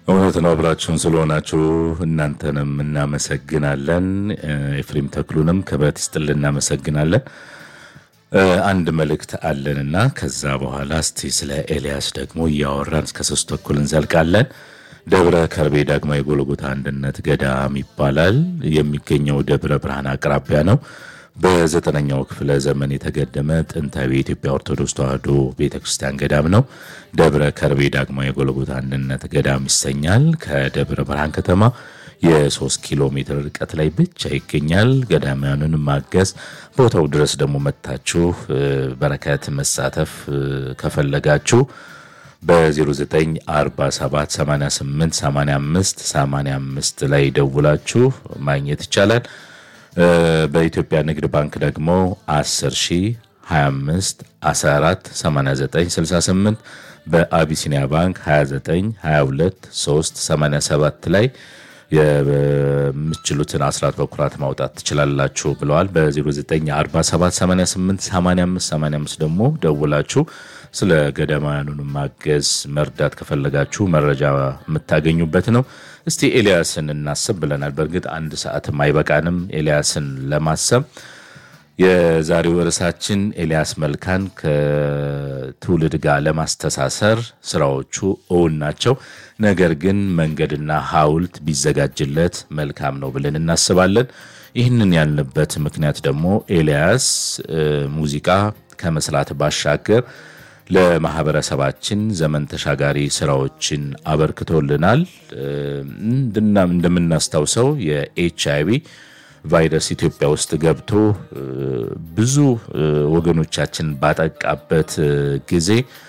እውነት ነው። አብራችሁን ስለሆናችሁ እናንተንም እናመሰግናለን። ኤፍሬም ተክሉንም ክብረት ይስጥልን እናመሰግናለን። አንድ መልእክት አለንና ከዛ በኋላ እስቲ ስለ ኤልያስ ደግሞ እያወራን እስከ ሶስት ተኩል እንዘልቃለን። ደብረ ከርቤ ዳግማዊ ጎልጎታ አንድነት ገዳም ይባላል። የሚገኘው ደብረ ብርሃን አቅራቢያ ነው። በዘጠነኛው ክፍለ ዘመን የተገደመ ጥንታዊ የኢትዮጵያ ኦርቶዶክስ ተዋሕዶ ቤተክርስቲያን ገዳም ነው። ደብረ ከርቤ ዳግማዊ የጎልጎታ አንድነት ገዳም ይሰኛል። ከደብረ ብርሃን ከተማ የሶስት ኪሎ ሜትር ርቀት ላይ ብቻ ይገኛል። ገዳማውያንን ማገዝ ቦታው ድረስ ደግሞ መታችሁ በረከት መሳተፍ ከፈለጋችሁ በ0947888585 ላይ ደውላችሁ ማግኘት ይቻላል። በኢትዮጵያ ንግድ ባንክ ደግሞ 10 ሺህ 25 14 89 68 በአቢሲኒያ ባንክ 29 22 3 87 ላይ የምችሉትን አስራት በኩራት ማውጣት ትችላላችሁ ብለዋል። በ0947888585 ደግሞ ደውላችሁ ስለ ገዳማውያኑን ማገዝ መርዳት ከፈለጋችሁ መረጃ የምታገኙበት ነው። እስቲ ኤልያስን እናስብ ብለናል። በእርግጥ አንድ ሰዓትም አይበቃንም ኤልያስን ለማሰብ። የዛሬው ርዕሳችን ኤልያስ መልካን ከትውልድ ጋር ለማስተሳሰር ስራዎቹ እውን ናቸው። ነገር ግን መንገድና ሐውልት ቢዘጋጅለት መልካም ነው ብለን እናስባለን። ይህንን ያልንበት ምክንያት ደግሞ ኤልያስ ሙዚቃ ከመስራት ባሻገር ለማህበረሰባችን ዘመን ተሻጋሪ ስራዎችን አበርክቶልናል። እንደምናስታውሰው የኤች አይቪ ቫይረስ ኢትዮጵያ ውስጥ ገብቶ ብዙ ወገኖቻችን ባጠቃበት ጊዜ